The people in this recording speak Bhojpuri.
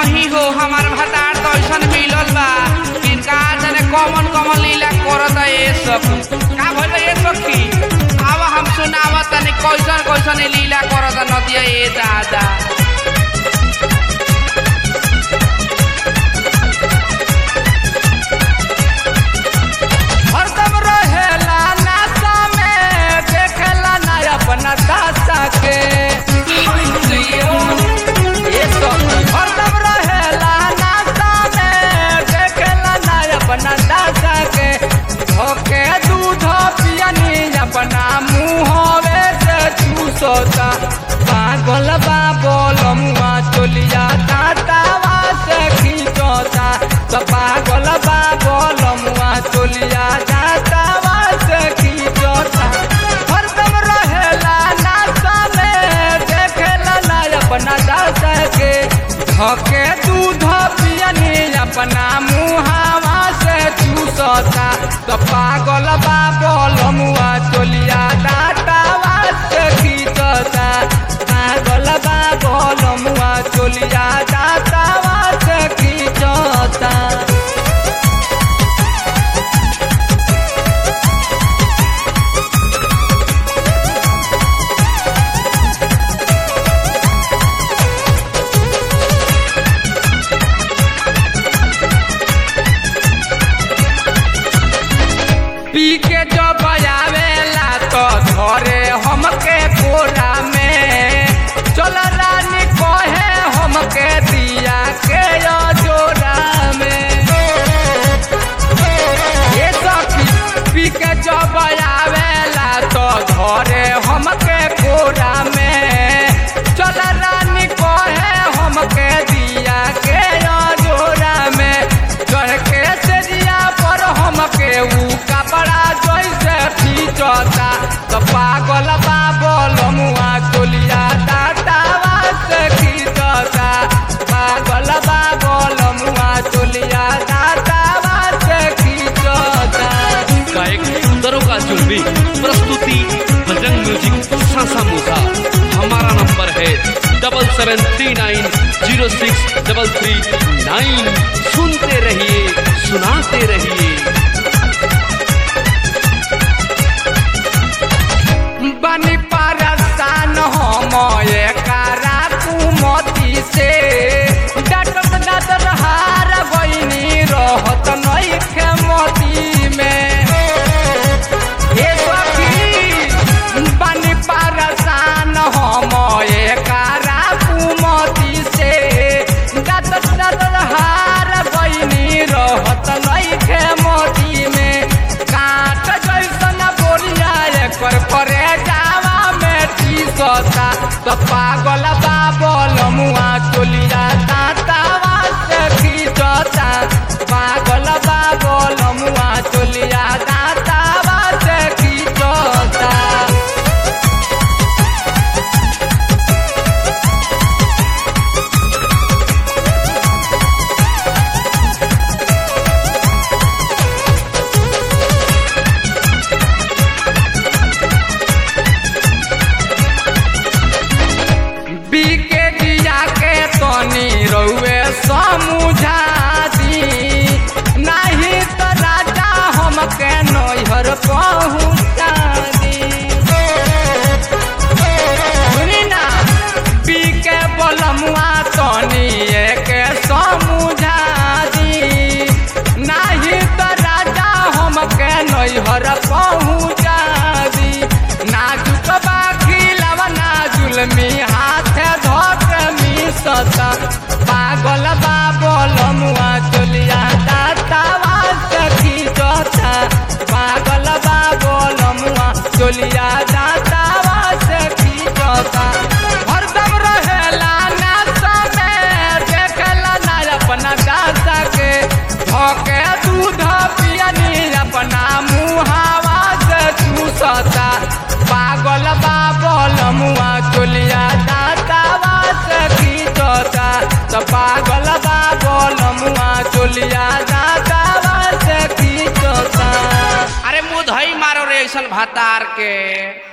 नहीं हो हमार भतार तो ऐसन मिलल बा कि का जाने कॉमन कॉमन लीला करत ए सब का भइल ए सखी आव हम सुनाव तनी कैसन कैसन ई लीला करत नदिया ए दादा हरदम रहेला नासा में देखेला ना अपना दासा के ये सब हरदम रहेला नासा में देखेला ना अपना दासा के धोके दूध पियनी अपना मुँहवे से चूसोता पागल बा बोलमुआ चोलिया दातावा से खींचोता तो पागल बा बोलमुआ चोलिया दातावा से खींचोता हरदम रहेला नासा में देखेला ना अपना दासा के धके दूध पियनी अपना मुहावा से चूसता तो पागल बा बोलमुआ चोलिया दातावा से खींचता पागल बा बोलमुआ चोलिया दातावा से खींचता पी के जो बजावेला तो धरे हमके कोरा में चल रानी कहे हमके दिया के यो जोरा में ये सखी पी के जो बजावेला तो धरे हमके कोरा में चल रानी कहे हमके दिया के यो जोरा में चढ़ के सेजिया पर हमके ऊ कपड़ा जैसे खींचता तो पागल बा बोलमुआ चोलिया दादावा से खींचता पागल बा बोलमुआ चोलिया दादावा से खींचता गायक सुंदरों का जुलमी प्रस्तुति बजरंग म्यूजिक सासा मूसा हमारा नंबर है double seven three nine zero six double three nine सुनते रहिए सुनाते रहिए बनी परसान हम एकरा कुमती से डटत डटत हार बहिनी रहत नइखे मती में हे सखी बनी परसान हम एकरा कुमती से डटत डटत हार बहिनी रहत नइखे मती में काट जैसन बोरिया एकर करे जावा में टीसता तो पागल बाबल मुआ चोलिया दातावा से खींचता पागल बाबल मुआ चोलिया दातावा से खींचता बीके दिया के तनी रउए समझा दी नहीं तो राजा हमके नैहर पहुँचा दी सुनी ना बीके बलमुआ तनी के समझा दी नहीं तो राजा हमके नैहर पहुँचा दी नाजुक बाखी लवना जुलमी हाथ धोक मिसता पागल बाबल मुआ चलिया दातावा सखी जोता पागल बाबल मुआ चलिया दातावा सखी जोता हरदम रहेला नासा में देखला ना अपना दासा के धोके दूध पियनी अपना मुहावा से चूसता पागल बाबल मुआ चोलिया दातावा से खींचता तो पागल बाबल मुआ चोलिया दातावा से खींचता अरे मुँह धई मारो रे ऐसन भातार के